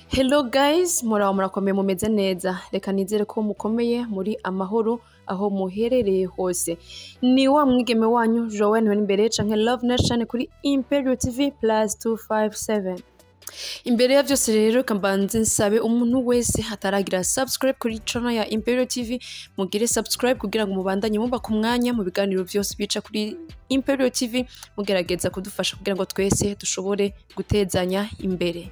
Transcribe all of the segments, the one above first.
Hello guys, muraho murakomeye mumeze neza. Reka nizere ko mukomeye muri amahoro aho muherereye hose. Ni wa mwigeme wanyu Joanne Imbere canke Love Nation kuri Imperial TV plus 257. Imbere ya vyose rero reka mbanze nsabe umuntu wese ataragira subscribe kuri channel ya Imperial TV mugire subscribe kugira ngo mubandanye muba ku mwanya mu biganiro vyose bica kuri Imperial TV mugerageza kudufasha kugira ngo twese dushobore gutezanya imbere.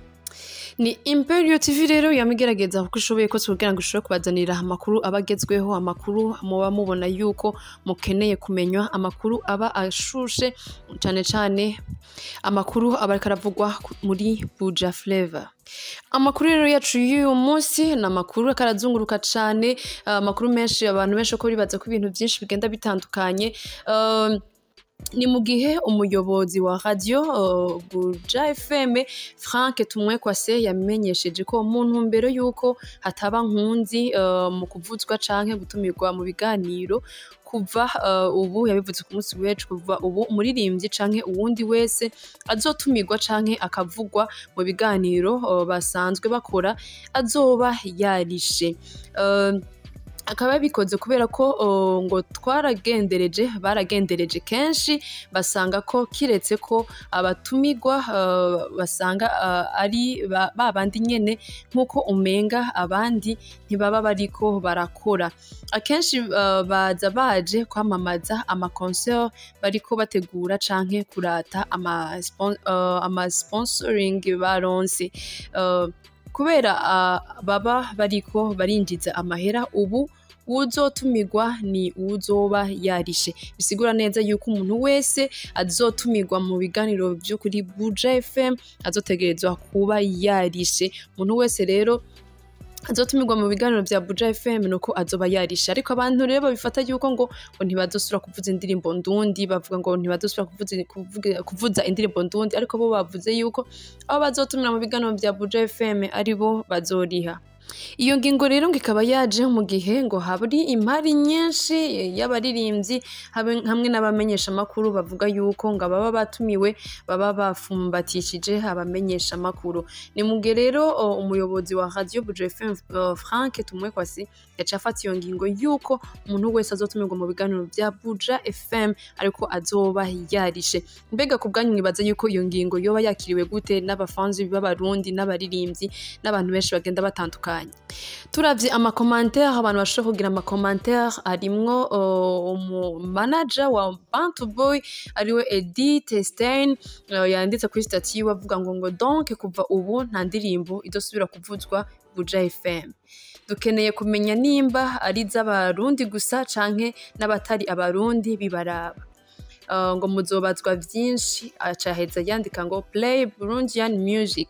Ni Imperial TV rero yamigerageza uko ishoboye kose kugira ngo ishobore kubazanira amakuru aba agezweho, amakuru muba mubona yuko mukeneye kumenywa, amakuru aba ashushe cane cane amakuru aba ariko aravugwa ku- muri Buja Flavor. Amakuru rero yacu y'uyu munsi ni amakuru ariko arazunguruka cane, amakuru menshi abantu benshi ko bibaza ko ibintu vyinshi bigenda bitandukanye. Um, ni mu gihe umuyobozi wa radio uh, Buja FM Frank Tumwekwase yamenyesheje ko mu ntumbero y'uko hataba nkunzi uh, mu kuvuzwa canke gutumirwa mu biganiro kuva uh, ubu yabivuze ku munsi w'ejo kuva ubu umuririmbyi canke uwundi wese azotumirwa canke akavugwa mu biganiro uh, basanzwe bakora azoba yarishe uh, akaba yabikoze kubera ko uh, ngo twaragendereje baragendereje kenshi basanga ko kiretse ko abatumirwa uh, basanga uh, ari ba ba bandi nyene nk'uko umenga abandi ntibaba bariko barakora akenshi uh, baza baje kwamamaza amaconcert bariko bategura canke kurata ama, spon uh, ama sponsoring baronse uh, kubera uh, baba bariko barinjiza amahera ubu uwuzotumirwa ni uwuzoba yarishe bisigura neza yuko umuntu wese azotumirwa mu biganiro vyo kuri Buja FM azotegerezwa kuba yarishe umuntu wese rero azotumirwa mu biganiro vya Buja FM nuko azoba yarishe ariko abantu rero babifata yuko ngo ngo ntibazosubira kuvuza indirimbo ndundi bavuga ngo ntibazosubira kuvuza, kuvuga, kuvuza indirimbo ndundi ariko bo bavuze yuko abo bazotumira mu biganiro vya Buja FM ari bo bazoriha iyo ngingo rero ngo ikaba yaje mu gihe ngo haburi imari nyinshi y'abaririmbyi habe- hamwe n'abamenyesha amakuru bavuga yuko ngo ababa batumiwe baba bafumbatishije abamenyesha amakuru ni mu gihe rero o, umuyobozi wa radio Buja FM uh, Frank Tumwekwasi yaciye afata iyo ngingo yuko umuntu wese azotumirwa mu biganiro vya Buja FM ariko azoba yarishe mbega ku bwanyu mwibaza yuko iyo ngingo yoba yakiriwe gute n'abafanzi b'abarundi n'abaririmbyi n'abantu benshi bagenda batandukanye turavye amakomantere abantu bashobora kugira amakomantere harimwo uh, umumanaja wa bantu boy ariwe edith stein uh, yanditse kuri stati yiwe avuga ngo ngo donc kuva ubu nta ndirimbo idosubira kuvuzwa buja fm dukeneye kumenya nimba ari iz'abarundi gusa canke n'abatari abarundi bibaraba Uh, ngo muzobazwa vyinshi acaheza yandika ngo play burundian music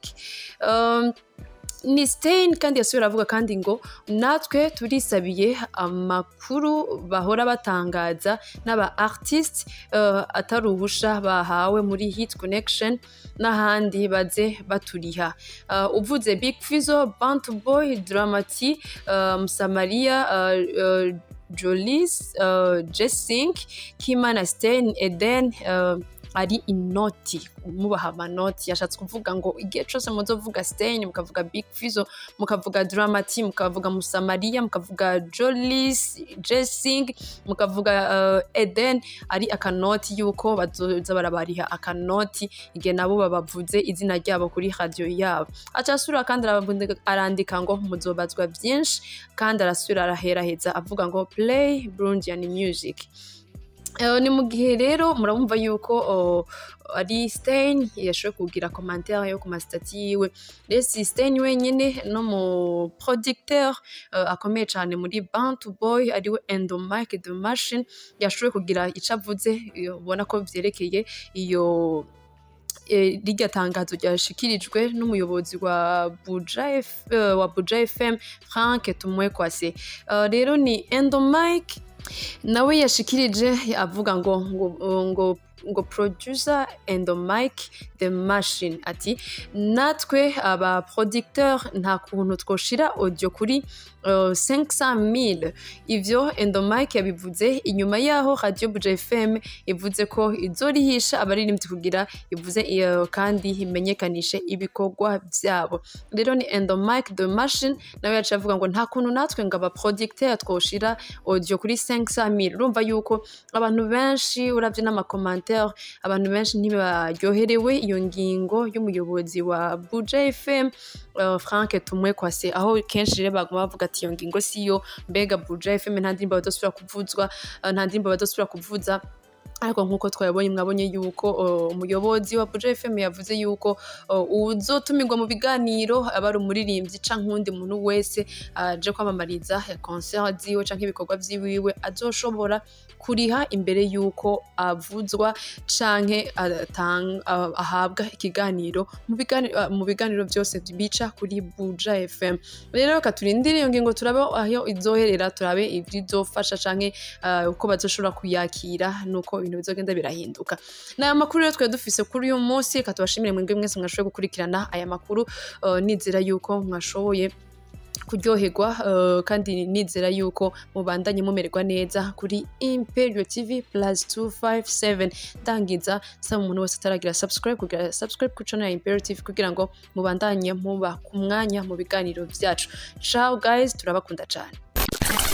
um, ni Stein kandi yasubira avuga kandi ngo natwe turisabiye amakuru bahora batangaza n'aba artist uh, atari uruhusha bahawe muri hit connection n'ahandi baze baturiha uh, uvuze big fizo bantu boy dramati uh, musamaria uh, uh, jolis uh, jessink kimana stein eden uh, ari inoti mubaha amanoti yashatse kuvuga ngo igihe cose muzovuga Stein mukavuga Big Fizzo mukavuga Dramati mukavuga Musamaria mukavuga Jolis Jessing mukavuga uh, Eden ari akanoti yuko bazoza barabariha akanoti igihe nabo babavuze izina ryabo kuri radio yabo acasubira kandi arabundi- arandika ngo muzobazwa vyinshi kandi arasubira araheraheza avuga ngo play Burundian music Eh, ni mu gihe rero murabumva yuko oh, ari Stein yashoboye kugira commentaire yo ku masitati yiwe rero si Stein wenyene no mu producteur uh, akomeye cane muri Bantu Boy ariwe Endomike the Machine yashoboye kugira ico avuze eh, ubona ko vyerekeye iyo eh, rirya tangazo ryashikirijwe n'umuyobozi wa Buja, F, eh, wa Buja FM Frank Tumwekwase uh, rero ni Endomike nawe yashikirije avuga ngo ngo ngo ngo producer and the mic the machine ati natwe aba producteur nta kuntu twoshira audio kuri uh, 500 ivyo Endomike yabivuze inyuma yaho Radio Buja FM ivuze ko izorihisha abaririmbyi kugira ivuze iyo kandi imenyekanishe ibikorwa vyabo rero ni Endomike the machine nawe yaciye avuga ngo nta kuntu natwe ngo aba producteur twoshira audio kuri 500 urumva yuko abantu benshi uravye n'amakomantere abantu benshi ntibaryoherewe iyo ngingo y'umuyobozi wa Buja FM uh, Frank Tumwekwase aho kenshi rero baguma bavuga ati iyo ngingo siyo mbega Buja FM nta ndirimbo badosubira kuvuzwa uh, nta ndirimbo badosubira kuvuza ariko nk'uko twabonye mwabonye yuko uh, umuyobozi wa Buja FM yavuze yuko uh, uzotumirwa mu biganiro aba ari umuririmbyi canke uwundi muntu wese aje uh, kwamamariza concert ziwe canke ibikorwa vyiwiwe azoshobora kuriha imbere yuko avuzwa canke ahabwa ikiganiro mu biganiro byose bica kuri Buja FM rero reka turindire iyo ngingo turabe aho izoherera turabe ivyizofasha canke uko bazoshobora kuyakira nuko ibintu bizogenda birahinduka n'aya makuru rero twari dufise kuri uyu munsi reka tubashimire mwebwe mwese mwashoboye gukurikirana aya makuru nizera yuko mwashoboye kuryoherwa uh, kandi nizera yuko mubandanye mumererwa neza kuri Imperial TV plus 257 tangiza saba umuntu wese ataragira subscribe kugira subscribe ku channel ya Imperial TV kugira ngo mubandanye muba ku mwanya mu biganiro vyacu ciao guys turabakunda cyane